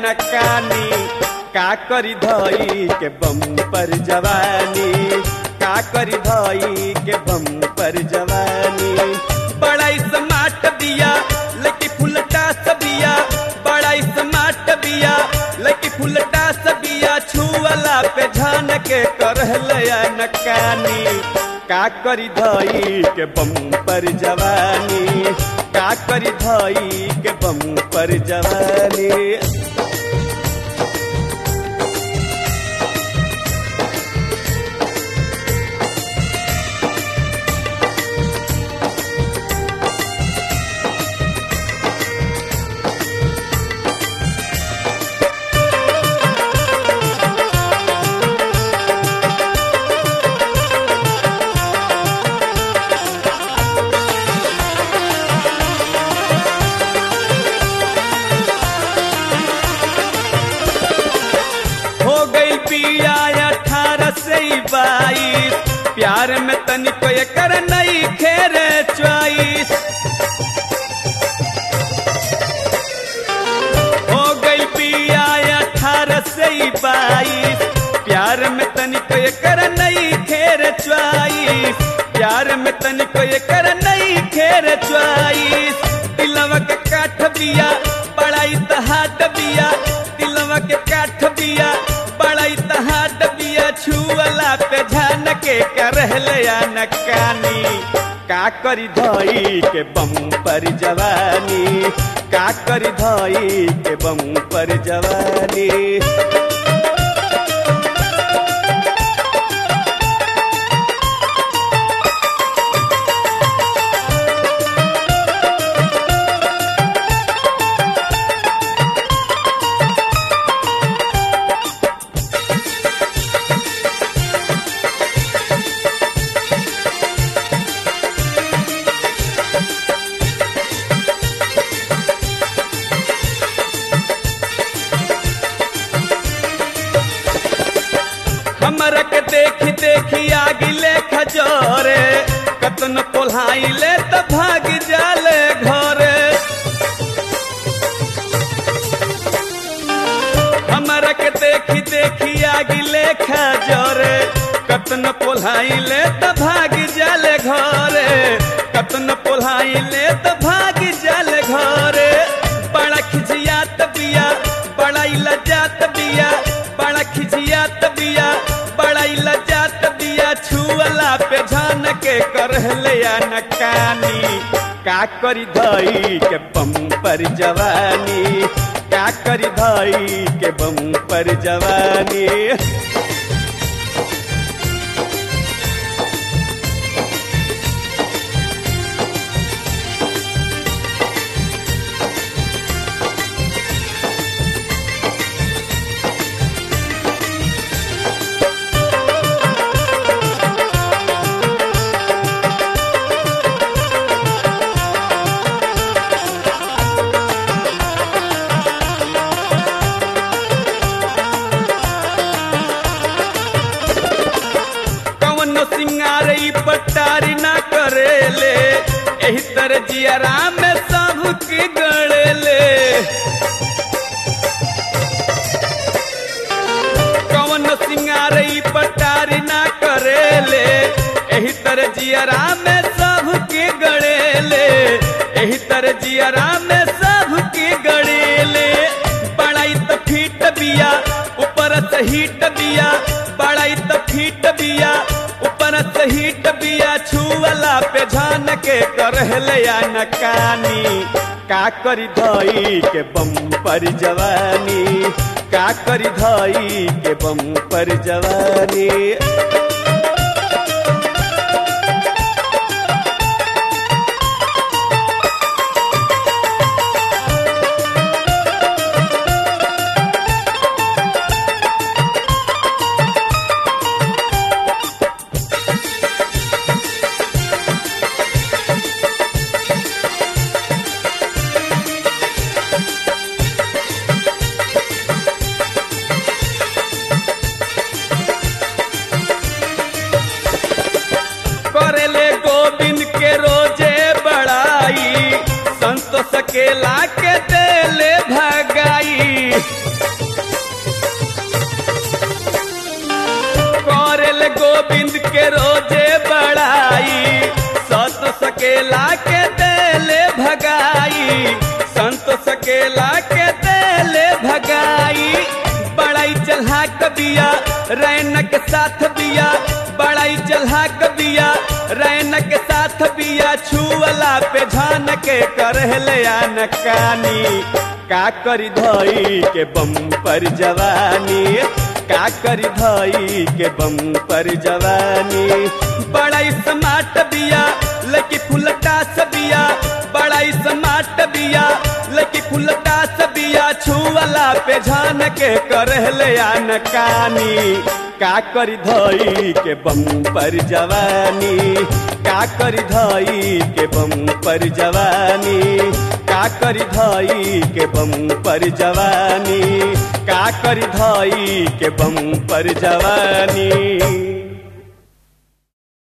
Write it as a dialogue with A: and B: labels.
A: नकानी का करी धई के बम पर जवानी का करी धई के बम पर जवानी बड़ा स्मार्ट बिया लकी फुलटा सबिया बड़ा स्मार्ट बिया लकी फुलटा सबिया छुअला पे झान के करहलया नकानी का करी धई के बम पर जवानी का करी धई के बम पर जवानी हो गई पिया अठारह से बाईस प्यार में तनिको कर नई खेर चॉइस हो गई पिया अठारह से बाईस प्यार में तनिको कर नई खेर चॉइस प्यार में तनिको कर नई खेर चॉइस दिलवा के काठ बिया बड़ा इतहाट बिया दिलवा के काठ बिया बड़ा इतहाट बिया छुअला पे झान के करहलया नकानी का करी धई के बम पर जवानी का करी धई के बम पर जवानी हमरा के देखी देखी आगिले खजोरे कतन पोल्हाइले त भाग जाले घरे हमरा के देखी देखी आगिले खजोरे कतन पोल्हाइले त भाग जाले घरे कतन पोल्हाइले त भाग जाले घरे बड़ा खिजियात बिया बड़ा लजात बिया बड़ा खिजियात बिया बड़ा लजात बिया छुअला पे झान के करहलया नकानी का करी धई के बम पर जवानी का करी धई के बम पर जवानी कवनो सिंगार ई पटारी ना करेले एही तरह जियरा में सब के गड़ेले कवनो सिंगार ई पटारी ना करेले एही तरह जियरा में सब के गड़ेले एही तरह जियरा में सब के गड़ेले बड़ाई त फीट बिया ऊपर से हीट बिया बड़ाई त फीट बिया ऊपर से हीट बिया छुअला पे झान के करहलया नकानी का करी धई के बम पर जवानी का करी धई के बम पर जवानी सकेला के देले भगाई संतोष सकेला के देले भगाई बड़ाई चल्हा कबिया रैन के साथ बिया बड़ाई चल्हा कबिया रैन के साथ बिया छुअला पे झान के करहले नकानी का करी धई के बम पर जवानी का करी धई के बम पर जवानी बड़ाई समाट बिया लकी फुलटा सबिया बड़ाई समाट बिया लकी फुलटा सबिया छुअला पे झान के करहले नकानी का करी धई के बम पर जवानी का करी धई के बम पर जवानी का करी धई के बम पर जवानी का करी धई के बम पर जवानी